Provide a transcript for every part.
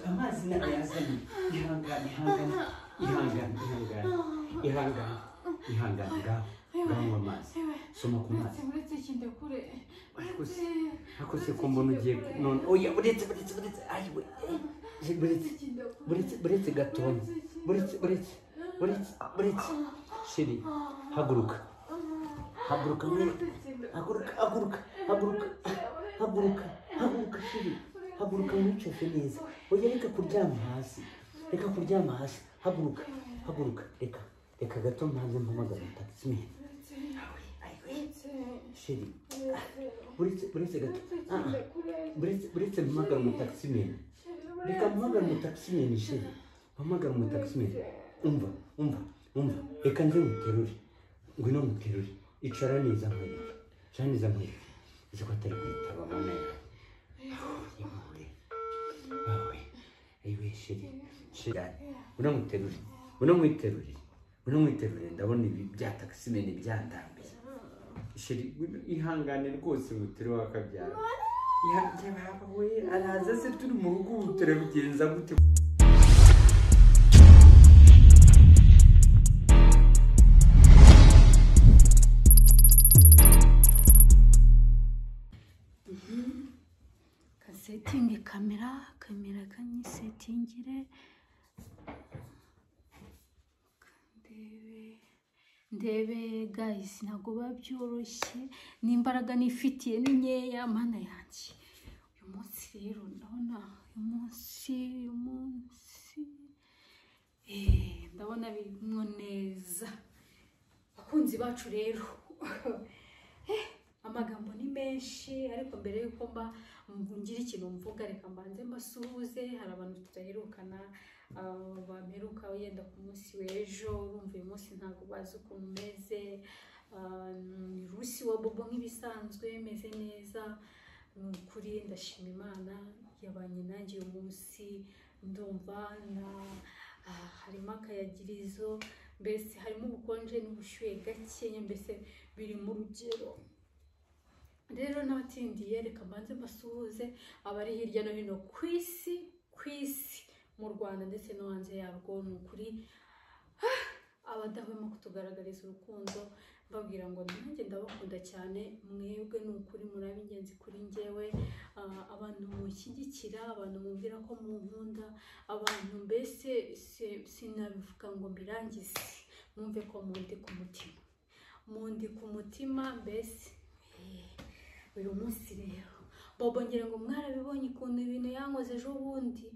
amazi n'ayazana ihangane ihangane ihangane ihangane ihangane ihangane ngaho ngaho nywa amazi soma ku mazi uretse kinda kure Uretse. ariko se ko mbona ugiye none oya buretse buretse buretse ayiwe buretse buretse buretse gatonya buretse buretse buretse buretse shiri haguruka haguruka mwene haguruka haguruka haguruka haguruka haguruka shiri haguruka wicaye neza oya reka kuryama hasi reka kuryama hasi haguruka haguruka reka reka gato mbanze mpamagara tagisi mihena shiri buretse buretse gato Ah, ah. buretse buretse mpamagara umutakisimeni reka mpamagara umutakisimeni shiri mpamagara umutakisimeni umva umva umva reka nze nguterure ngwino nguterure icara neza nkwereke icara neza nkwereke uzi ko atari kuyitaba mama yawe impuhure yawe ayiwe shiri shiri unamwiterure unamwiterure unamwiterure ndabona ibi bya takisimeni byandambiye sheri ihangane rwose mutere wakabyara yabawe araza se turi mu rugo ubu turabigenza gute kasetingi kamera kamera kanyisetingire ndebe ndebe gayisi ntabwo biba byoroshye n'imbaraga nifitiye ni nkeya mana yanjye uyu munsi rero ndabona uyu munsi uyu munsi Eh, ndabona birimo neza abakunzi bacu rero Eh, amagambo ni menshi ariko mbere y'uko mba ngira ikintu mvuga reka mbanze mbasuhuze hari abantu tudaherukana ah, bameruka yenda ku munsi w'ejo urumva uyu munsi ntabwo bazi ukuntu umeze Ah, ni rusi wa bobo nk'ibisanzwe meze neza ni ukuri ndashima imana yabanye nanjye uyu munsi ndumva na ah, harimo akayagirizo mbese harimo ubukonje n'ubushyuhe gakenya mbese biri mu rugero rero n'abatindiye reka mbanze mbasuhuze abari hirya no hino ku isi ku isi mu rwanda ndetse no hanze yarwo ni ukuri ah, abadahwema kutugaragariza urukundo mbabwira ngo nanjye ndabakunda cyane mwebwe ni ukuri muri ab'ingenzi kuri njyewe Ah, abantu mushyigikira abantu mubwira ko munkunda abantu mbese si- sinabivuga ngo mbirangize mwumve ko mundi ku mutima mundi ku mutima mbese eh, uyu munsi rero bobo ngira ngo mwarabibonye ukuntu ibintu yankoze ejo bundi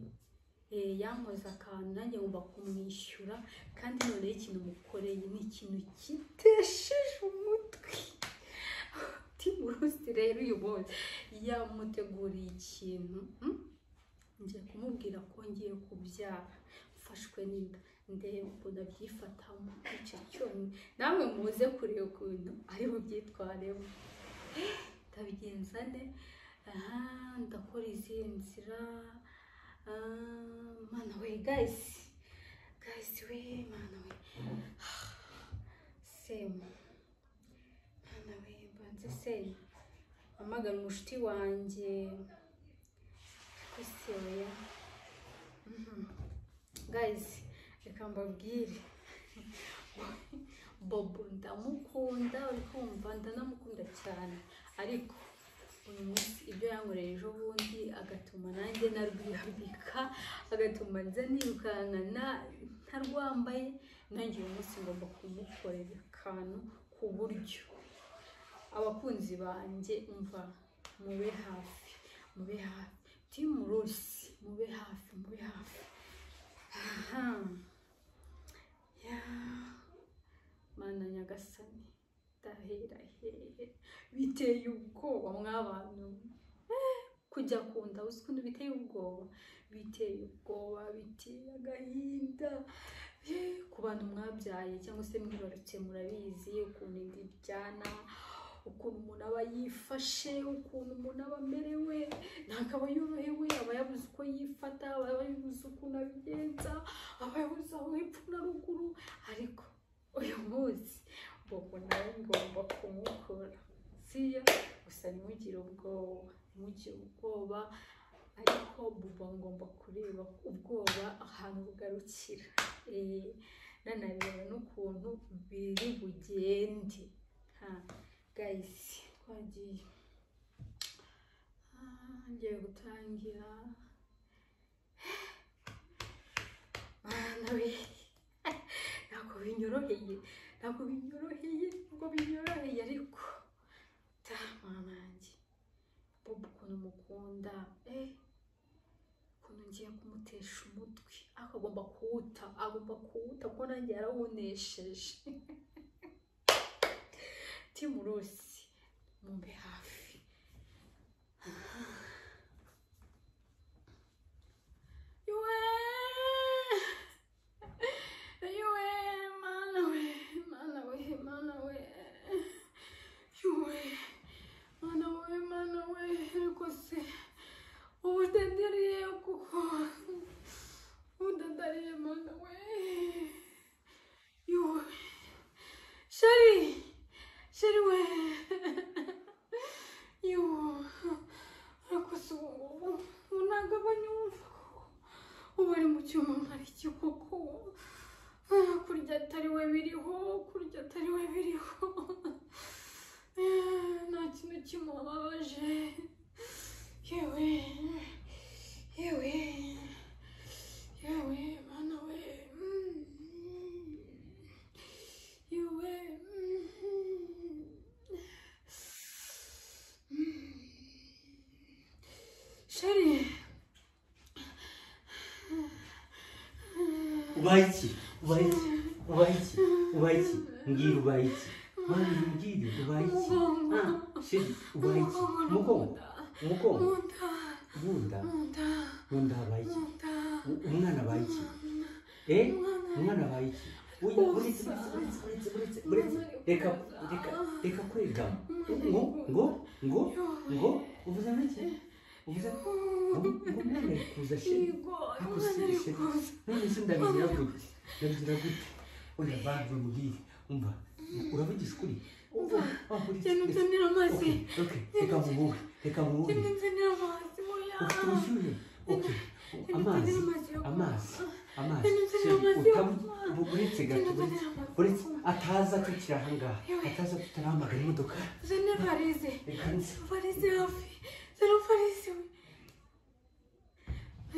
Eh, yankoze akantu nanjye ngomba kumwishyura kandi noneho ikintu mukoreye ni ikintu kitesheje umutwe timu rusi rero uyu munsi yamuteguriye ikintu mm, ngiye kumubwira ko ngiye kubyara mfashwe n'inda ndeba ukuntu abyifatamo icyo cyonyine namwe muze kureba ukuntu ari bubyitwaremo Eh, ndabigenza nde aha ndakora izihe nzira Ah, mana we gayisi gayisi we mana we semu mana we mbanze semu amagana umushuti wanjye ese oya Mhm. guys reka mbabwire bobo ndamukunda uri kumva ndanamukunda cyane ariko uyu munsi ibyo yankoreye ejo bundi agatuma nanjye narwihambika agatuma nza nirukankana ntarwambaye nanjye uyu munsi ngomba kumukorera akantu ku buryo abakunzi banjye umva mube hafi mube hafi timu rusi mube hafi mube hafi aha ya mana nyagasani ndahera hehe biteye ubwoba mwabantu Eh, kujya kunda uzi ukuntu biteye ubwoba biteye ubwoba biteye agahinda Eh, ku bantu mwabyaye cyangwa se mwibarutse murabizi ukuntu inda iryana ukuntu umuntu aba yifashe ukuntu umuntu aba amerewe ntabwo aba yorohewe aba yabuze uko yifata aba yabuze ukuntu abigenza aba yabuze aho hepfo na ruguru ariko uyu munsi bobo nawe ngomba kumukora siya gusa ntimugire ubwoba ntimugire ubwoba ariko buba ngomba kureba ubwoba ahantu bugarukira Eh, nanareba n'ukuntu biri bugende ha gayisi twagiye Ah, ngiye gutangira bana be ntabwo binyoroheye ntabwo binyoroheye ntabwo binyoroheye ariko ta mwana wanjye bobo ukuntu mukunda eh ukuntu ngiye kumutesha umutwe ariko agomba kuwuta agomba kuwuta kuko nanjye yarawunesheje timurusi mumbe hafi Yue! Yue, mana we, mana we, mana we. Yue, mana we, mana we, ariko se udadariye kuko udadariye mana we. Yue, shari, shari we. Yue, ariko se ubu ngubu ntabwo aba anyumva kuko ubu ari mu cyuma ntari cyo koko Ah, kurya atari we biriho kurya atari we biriho Ah, nta kintu kimubabaje yewe yewe yewe mana we Mm. yewe Mm. Mm. sheri ubaye iki ubaye iki ubaye iki ubaye iki mbwira ubaye iki mpamvu mbwira ubaye iki Umugongo. Ah, sheri ubaye iki umugongo umugongo bunda munda munda bunda abaye iki munda U- umwana abaye iki eh umwana abaye iki Oya, uretse uretse uretse uretse uretse reka reka reka kwegama ngo ngo ngo ngo uvuze niki uvuze ngo ngo umwana ari kuza sheri Yigo, Ako umwana ari sishe. kuza. none se ndabigira gute ndabigira gute oya banze mbwire umva uravugisha ukuri Umva, Ah, uretse, Genda uretse. unzanire amazi. Okay, okay, reka muhuhe reka muhuhe Genda unzanire amazi, oya. ushyuye okay Genda amazi unzanire amazi yo amazi kunywa. amazi Genda unzanire Sheri, amazi yo utabu- kunywa. bu- uretse Genda gato uretse unzanire amazi yo uretse kunywa. ataza tukiri ahangaha Yewe. ataza tutarahamagara imodoka Uzanire varize. reka nze Varize hafi. Zana varize we.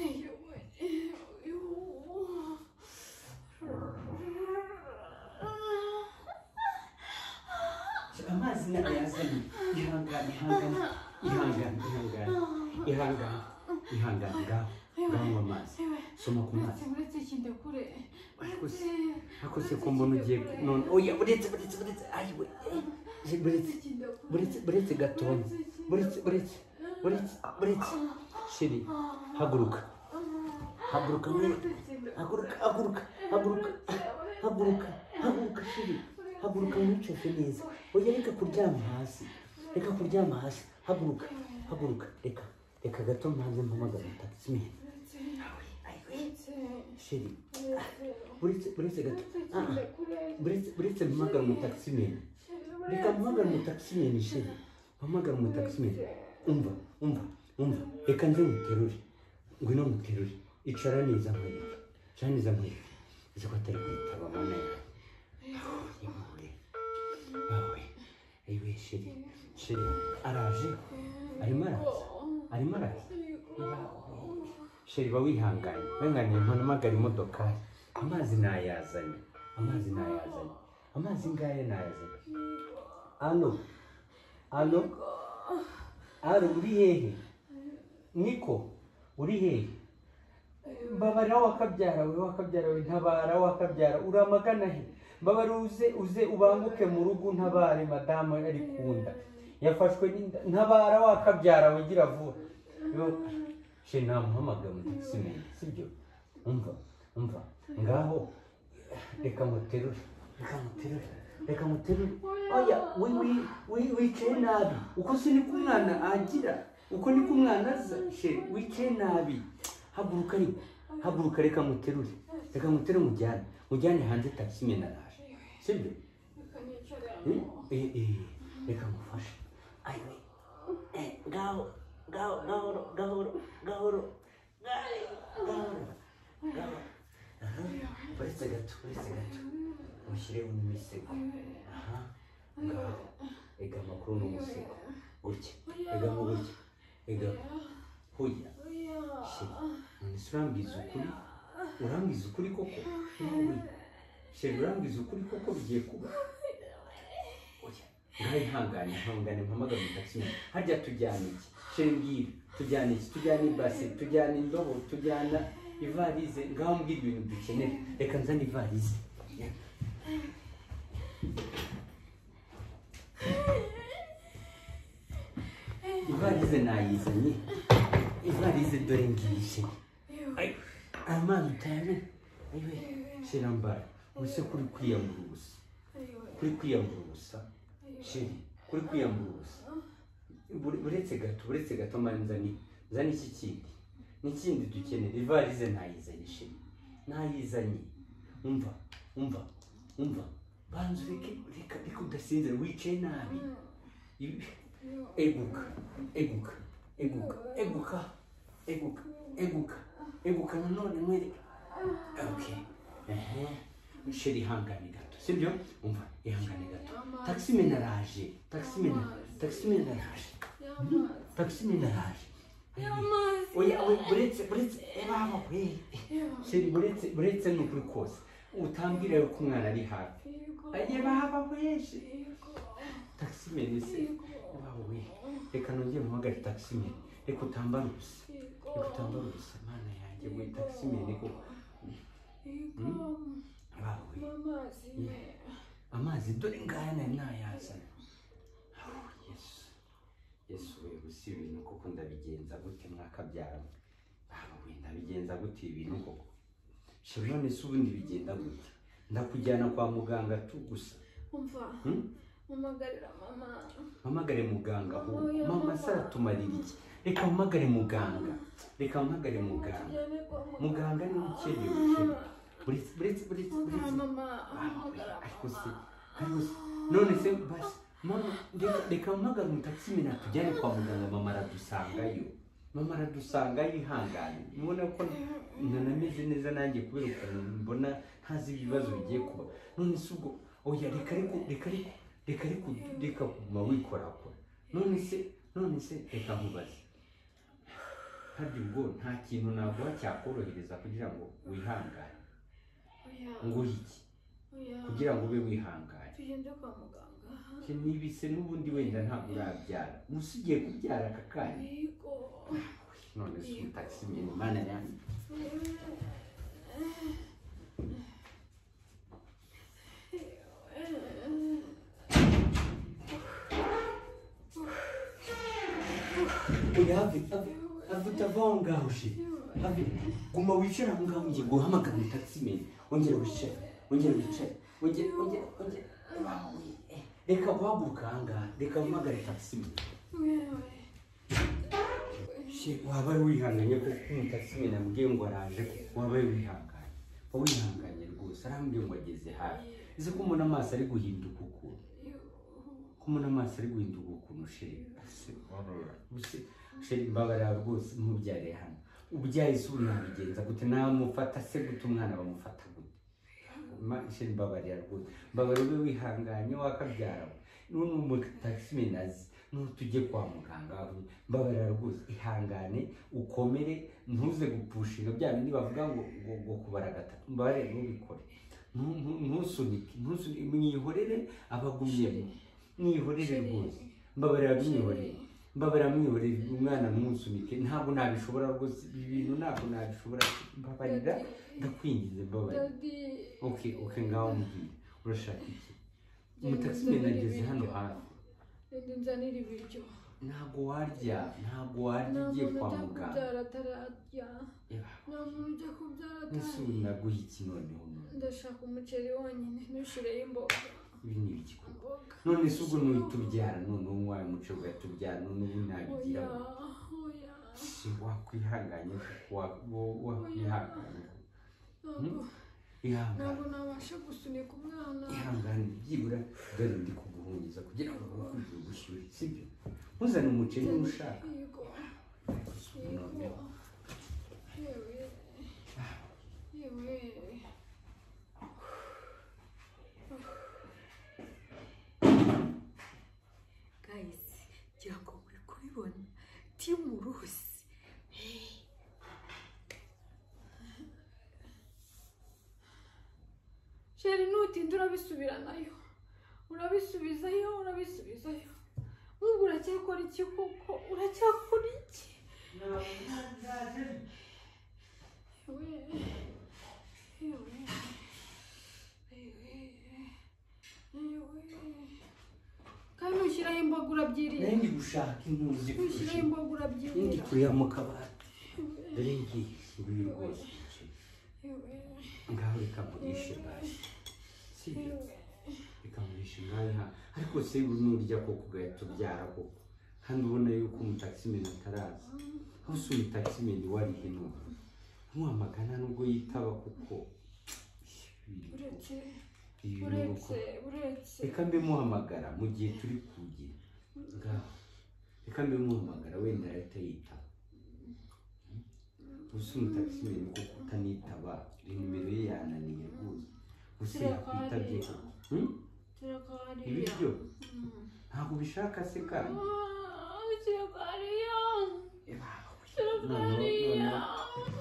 Ayo, ayo. amazi nayo yazanye ihangane ihangane ihangane ihangane ihangane ihangane ngaho ngaho amazi Yewe, soma ku mazi uretse uretse kinde kure. Akoze. Uretse. akose ko mbona ugiye ku- none oya uretse uretse uretse ayiwe uretse uretse uretse gatonya uretse uretse uretse uretse sheri haguruka haguruka mwana haguruka haguruka haguruka haguruka haguruka sheri haguruka wicaye neza oya reka kuryama hasi reka kuryama hasi haguruka haguruka reka reka gato mbanze mpamagara taxi man sheri uretse uretse gato ah ah uretse uretse mpamagara umutakisimeni reka mpamagara umutakisimeni sheri mpamagara umutakisimeni umva umva umva reka nze nguterure ngwino nguterure icara neza nkwereke icara neza nkwereke uzi ko atari kwitaba mama yawe impuhwe wowe ayiwe sheri sheri araje arimo araza arimo araza sheri ba wihanganye wihanganiye ntunamagara imodoka amazi nayazanye amazi nayazanye amazi ngaya nayazanye ano ano ano uri hehe niko uri hehe mbabarira wakabyara we wakabyara we ntabara wakabyara uramagana he mbabara uze uze ubanguke mu rugo ntabare madamu ari kunda yafashwe n'inda ntabara wakabyara we gira vuba yo she namuhamagaye mu takisimeni sibyo umva umva ngaho reka muterure reka muterure reka muterure oya wi wi wi- wicaye nabi uko si niko umwana agira uko niko umwana aza she wicaye nabi haguruka ariko haguruka reka muterure reka muterure mujyane mujyane hanze takisimeni araje sibyo Eh, eh, eh, reka mufashe ayiwe Eh, ngaho gahoro gahoro gahoro gahoro gahoro gahoro aha uretse gato uretse gato mushyireho n'imisego aha ngaho egama kuri uno musego utya egama utya egama hoya shira none se urambwiza ukuri urambwiza ukuri koko ntuhuye shira urambwiza ukuri koko bigiye kuba oya ngaho ihangane ihangane mpamagara umutasi harya tujyana iki shira mbwira tujyana iki tujyana ibase tujyana indobo tujyana ivarize ngaho mbwira ibintu dukenera reka nzane ivarize ivarize nayizanye ivarize dore ngiye amazi utayane ayiwe shira mbara ubuse kuri kwiyambura ubusa kuri kwiyambura ubusa shiri kuri kwiyambura ubusa Bure- buretse gato buretse gato mani nzani nzani iki kindi n'ikindi dukenera ivarize ntayizanye shiri ntayizanye umva umva umva banza ureke reka reka udasinzira wicaye nabi Ibi- eguka eguka eguka eguka eguka eguka eguka nanone mwereka okay ehe sheri ihangane gato sibyo umva ihangane gato taximen araje taximen taximen araje taximen araje oya oya buretse buretse baba we sheri buretse buretse ni ukuri kose utambwira yuko umwana ari hafi aye baba weje taximen se baba we reka nongere mpamagare taximen reka utambare ubusa reka utambare ubusa mana yanjye we taximen ko baba we amazi dore ngaya nari nayazana Oh, yesu yesu we gusa ibi bintu koko ndabigenza gute mwakabyaramo baba we ndabigenza gute ibi bintu koko shema none se ubundi bigenda gute ndakujyana kwa muganga tu gusa Hmm? umagarira mama mpamagare muganga ahubwo Oya, mama mama. se aratumarira iki reka mpamagare muganga reka mpamagare muganga tujyane kwa muganga muganga ni ukenewe ukenewe buretse buretse buretse buretse Hamagara mama hamagara ariko se mama ariko se none se basi mama reka reka mpamagare umutagisi mina tujyane kwa muganga mama aradusangayo mama aradusangayo ihangane mubona ko nanameze neza nanjye kubera ukuntu mbona ntazi ibibazo bigiye kuba none se ubwo oya reka ariko reka ariko reka ariko reka kuguma wikorakora none se none se reka nkubaze harya ubwo nta kintu naguha cyakorohereza kugira ngo wihangane oya nguhe iki oya kugira ngo ube wihangane tugende kwa muganga Icyo nibise n'ubundi wenda ntabwo urabyara gusa ugiye kubyara aka kanya yego none se umutagisi imyenda imana yanjye oya have have utava aho ngaho she have guma wicare aho ngaho ngiye guhamagara umutagisi imyenda wongere wicare wongere wicare wongere wongere wongere Wawe, eh, reka guhaguruka aha ngaha reka mpamagare tagisi imyenda Shit, wabaye wihanganye kuko umutasi nyine amubwiye ngo araje wabaye wihanganye Wabaye wihanganye rwose arambwiye ngo ageze hafi ese ko umuntu amaso ari guhinduka ukuntu ko umuntu amaso ari guhinduka ukuntu sheri Ese, wabaye. Ese, sheri mbabarira rwose ntubyare hano ubyaye se ubu nabigenza gute namufata se gute umwana bamufata gute Ma- sheri mbabarira rwose mbabarira ube wihanganye wakabyara we none umutagisi nyine azi none tujye kwa muganga mbabarira rwose ihangane ukomere ntuze gupushinga bya bindi bavuga ngo ngo ngo kubara gatatu mbabarire ntubikore Ntu- ntu- ntusunike ntusunike mwihorere abagumyemo mwihorere rwose mbabarira mwihorere mbabarira mwihorere umwana ntusunike ntabwo nabishobora rwose ibi bintu ntabwo nabishobora mbabarira ndakwingize mbabarira dadi ok ok ngaho mbwira urashaka iki umutasimena ageze hano hafi dadi nzanira ibiryo ntabwo warya ntabwo warya nta ugiye muntu kwa ujya muganga kubyara atararya nta muntu ujya kubyara ese atararya ubu naguha iki noneho none ndashaka umuceri wonyine ntushireho imboga ibi ni ibiki koko imboga none se ubwo nuhita ubyara noneho wawe muce ugatubyara none ubu oya nabigira oya si wakwihanganye kuko wa- wo- wakwihanganye kuko. ntabwo ihangane ntabwo nabasha gusunika umwana ihangane byibura dore ndi kuguhungiza kugira ngo bakubwire ubushyuhe sibyo ntuzane umuceri niba ushaka yego noneho yewe yewe gayisi ngira ngo muri kubibona timu rusi sheri nutinda urabisubiranayo urabisubizayo urabisubizayo nk'ubu uracyakora iki koko uracyakora iki yewe yewe yewe yewe kandi ntushyiraho imboga urabyirira nayo ndi gushaka impunzi ntushyiraho imboga urabyirira ndi kureba mu kabati dore ngiye nguyu rwose yewe ngaho reka murishe basi sibyo reka murishe nawe ha ariko se buri nurya koko ugahita koko kandi ubona yuko umutakisimeni ataraza aho si umutakisimeni warihe n'ubu ntiwamagana nubwo yitaba kuko uretse ibi bintu uko uretse uretse reka mbe muhamagara mu gihe turi kugira ngaho reka mbe muhamagara wenda ahita yitaba gusa umutakisimeni kuko utanitaba nimero ye yananiye rwose gusa yakwitabye koko Hmm? ibiryo ntabwo ubishaka se kandi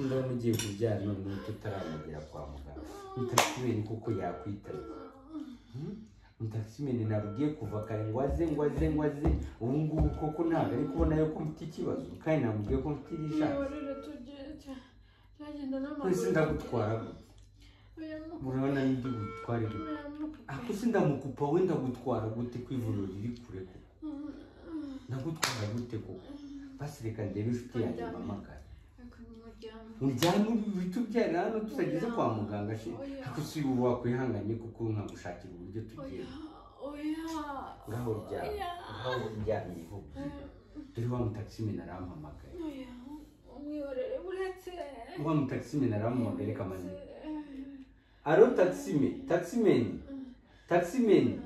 ndabona ugiye kubyara none tutaramugera kwa muganga mutakisimeni kuko yakwitabye mutakisimeni nabwiye kuva kare ngo aze ngo aze ngo aze ubu ngubu koko ntabwo ari kubona yuko mfite ikibazo kandi namubwiye ko mfite irishaka mwese ndagutwara gute urabona n'indi butware gute ako se ndamukupa we ndagutwara gute ku ivuriro riri kure koko ndagutwara gute koko basi reka ndebe inshuti yanjye mpamagara uryame uhita ubyarira hano tutageze kwa muganga she ako si ubu wakwihanganye kuko nkagushakira uburyo tugiye ngaho uryamye ngaho uryamye ho dore wa mutakisimeni arampamagaye wa mutakisimeni arampamagaye reka manini aro takisime takisimeni takisimeni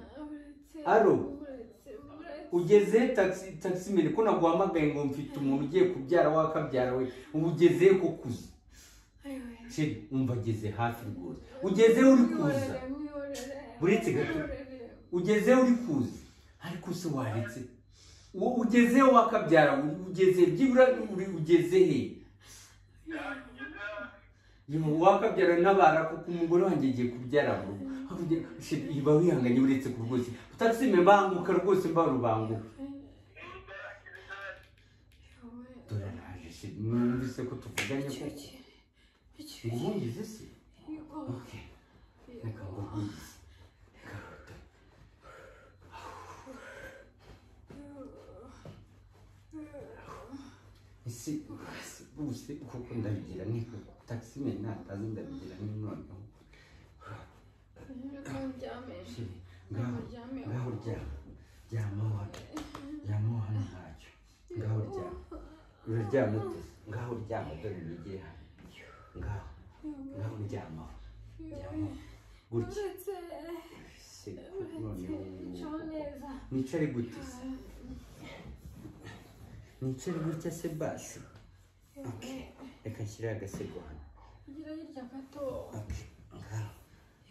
ugeze taxi taximeni ko naguhamagaye ngo mfite umuntu ugiye kubyara wakabyara we ubu ugeze ko kuza sheri umva ageze hafi rwose ugeze uri kuza uretse gato ugeze uri kuza ariko se waretse uwo ugeze wakabyara ugeze byibura uri ugeze he Yewe, wakabyara n'abara kuko umugore wanjye agiye kubyara mu rugo Hakurya, sheri, iba wihanganye uretse ku rwose utakisime banguka rwose mba rubanguka dore araje sheri numvise ko tuvuganye koko nguhungize se ok reka nguhungize karota ese ese bose kuko ndabigira ni koko takisimeni ntazi ndabigira ni noneho sheri ngaho ngaho uryama ryama hano ryama hano ntacyo ngaho uryama uraryama ute ngaho uryama dore nigeye hano ngaho ngaho uryama ryama gutya se noneho nicare gute se nicare gutya se basi ok reka nshyire agasego hano ok ngaho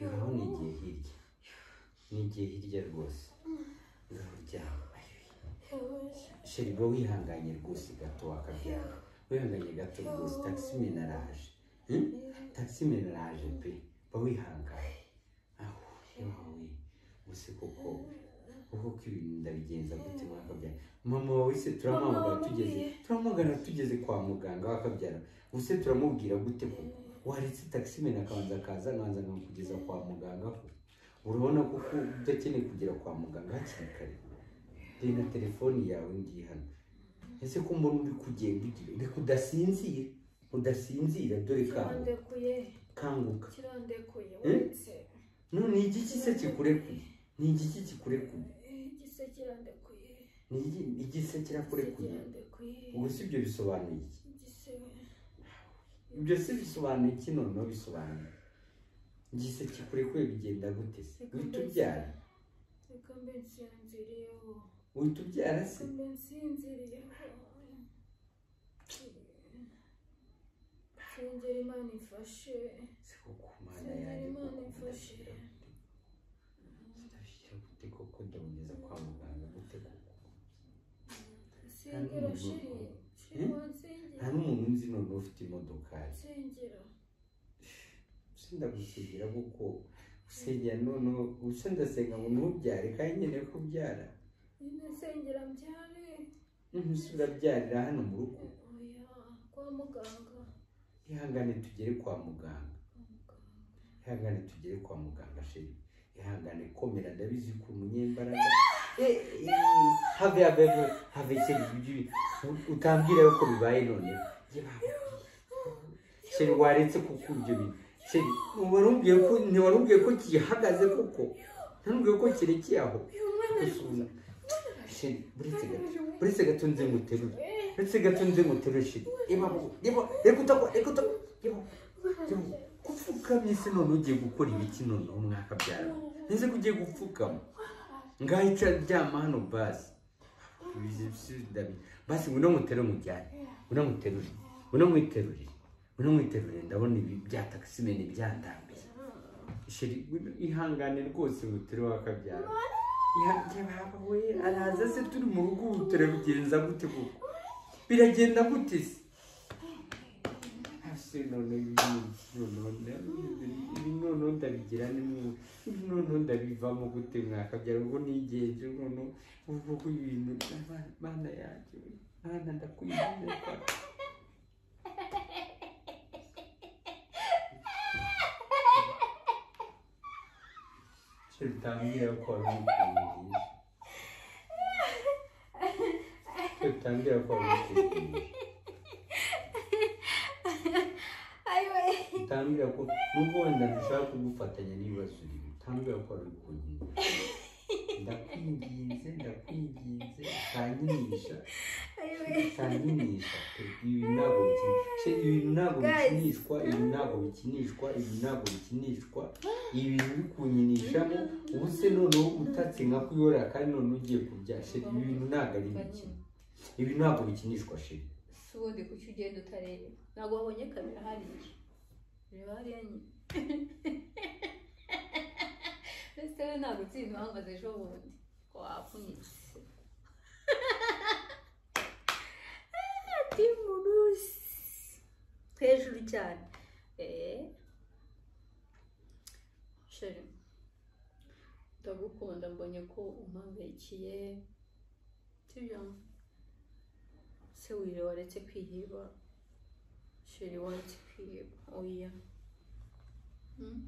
ngaho nigiye hirya nigiye hirya rwose ngaho uryama sheri bo wihanganye rwose gato wakabyara wihanganye gato rwose takisimeni araje Hmm? takisimeni araje pe ba wihanganye aho yawe gusa koko koko ko ibintu ndabigenza gute wakabyara mama wawe se turamwamagara tugeze turamwamagara tugeze kwa muganga wakabyara gusa turamubwira gute koko waretse takisimeni akabanza akaza nganza nkamukugeza kwa muganga ko urabona koko udakeneye kugera kwa muganga hakiri kare dore na telefoni yawe ngiye hano ese ko mbona uri kugenda ugira reka udasinzira udasinzira dore kanguka kanguka kirandekuye Eh? uretse none ni igiki se kikurekuye ni igiki kikurekuye igise kirandekuye ni iki- igiki se kirakurekuye kirandekuye ubwo si ibyo bisobanuye iki igise ibyo si bisobanuye iki noneho bisobanuye igise kikurekuye bigenda gute se uhita ubyara reka mbe nsinziriyeho uhita ubyara se reka mbe nsinziriyeho sinzira imana imfashe siko kumana sinzira yanjye imana kuko imfashe ndabishyira gute ndabishyira gute koko ndamugeza kwa muganga gute koko sengera sheri sheri Eh? nta wansengera n'umuntu nzi noneho ufite imodokari nsengera usenda gusigira kuko usengera noneho gusa ndasenga ngo ntubyare kandi nkeneye kubyara nyine nsengera mbyare ntusi urabyarira hano mu rugo oya kwa muganga ihangane tugere kwa muganga kwa muganga ihangane tugere kwa muganga sheri ihangane komera ndabizi ko umunyembaraga Eh, eh, have have have have sheri ibyo utambwira yuko bibaye none sheri waretse kuko ibyo bintu sheri warubwiye ko ntiwarubwiye ko gihagaze koko ntanubwiye ko kirekeye aho uyu mwana ari gusubiza sheri buretse gato kuzamuka buretse gato nze nguterure buretse gato nze nguterure sheri reba reba reka utagwa reka utagwa reba kupfukamise none ugiye gukora ibiki noneho mwakabyara ntize ko ugiye gupfukama ngahica ryama hano basi basi ngwino mutere mujyane ngwino muterure ngwino mwiterure ngwino mwiterure ndabona ibi bya takisimeni byandambiye sheri ngwino ihangane rwose mutere wakabyara yabawe araza se turi mu rugo ubu turabigenza gute koko biragenda gute se Ese none ibi noneho ndabigira nimwe ibi noneho ndabivamo gute mwakabyara ubwo nigenje noneho ubwo ibintu Mana- mana yanjye we, mana ndakwinginga utambwira ko wari umukunzi utambwira ko wari umukunzi utambwira ko nubwo wenda ntushaka kugufatanya n'ibibazo urimo utambwira ko wari umukunzi ndakwinginze ndakwinginze utanyinisha utanyinisha pe ibi ntabwo bikinishwa ibi ntabwo bikinishwa ibi ntabwo bikinishwa ibi ntabwo bikinishwa ibi biri kunkinishamo ubu se noneho utatse nka kuyora kandi noneho ugiye kubyasha ibi bintu ntabwo ari ibikino ibi ntabwo bikinishwa sheri si ubundi kuki ugenda utareba ntabwo wabonye kamera hariya reba hariya nyine ese we ntabwo utsinze uhagaze ejo bundi ko wapfunyitse ati murusi hejuru cyane eee sheri ndagukunda mbonye ko umpagukiye sibyo se wire waretse kwiheba sheri waretse kwiheba oya Hmm?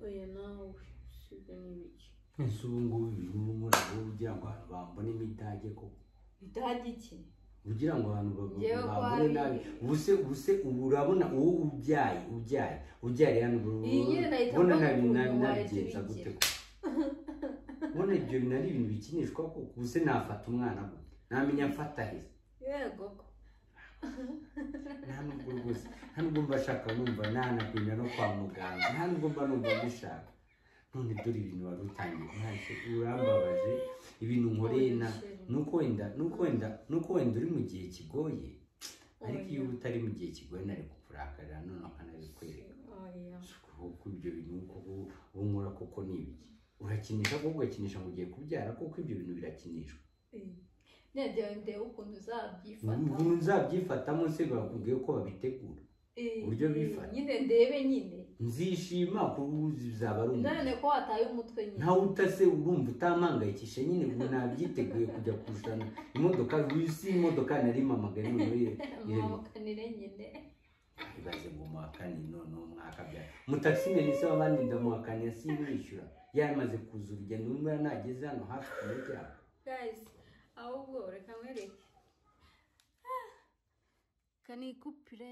oya nawe sibyo ni ibiki ese ubu ngubu birimo umuriro ugira ngo abantu bambone imidage koko bitahaga iki kugira ngo abantu ba- Njyewe ko babone ari- nabi ubuse ubuse ubu urabona uwo ubyaye ubyaye ubyaye hano ubu- Iyi nyine nahita ubona mvuga nabi ngo nabi ubu nabigenza wahita gute ubigira. ko ubona ibyo bintu ari ibintu bikinishwa kuko ubuse nafata umwana gute namenya mfata he yego ko nta nubwo rwose nta nubwo mba nshaka numva nanagumya no kwa muganga nta nubwo mba numva mbishaka none dore ibintu wari utangiye ntacyo urambabaje ibintu nkoreye na nuko wenda nuko wenda nuko wenda uri mu gihe kigoye ariko iyo uba utari mu gihe kigoye nari kukurakarira none akanabikwereka oya Si ukuvuga ko ibyo bintu uko ubu- ubu nkora koko ni ibiki urakinisha kuko ugakinisha ngo ugiye kubyara kuko ibyo bintu birakinishwa nabyo ndeba ukuntu uzabyifata ubu nzabyifatamo se bakubwiye ko babitegura Eh, uburyo bifata. nyine ndebe nyine nzishima kuko ubu bizaba ari umuco none ko wataye umutwe nyine ntawe utase urumva utampangayikisha nyine ubu nabyiteguye kujya kurusana imodoka si imodoka nari mamagari noneho iyo- iyo mwabakanire nyine ibaze ngo muhakane noneho mwakabyara mutakisimeni se wabandi ndamuhakaniye sinishyura yamaze kuza urugendo niba nageze hano hafi ku muryango guys ahubwo reka mwereke kanikupire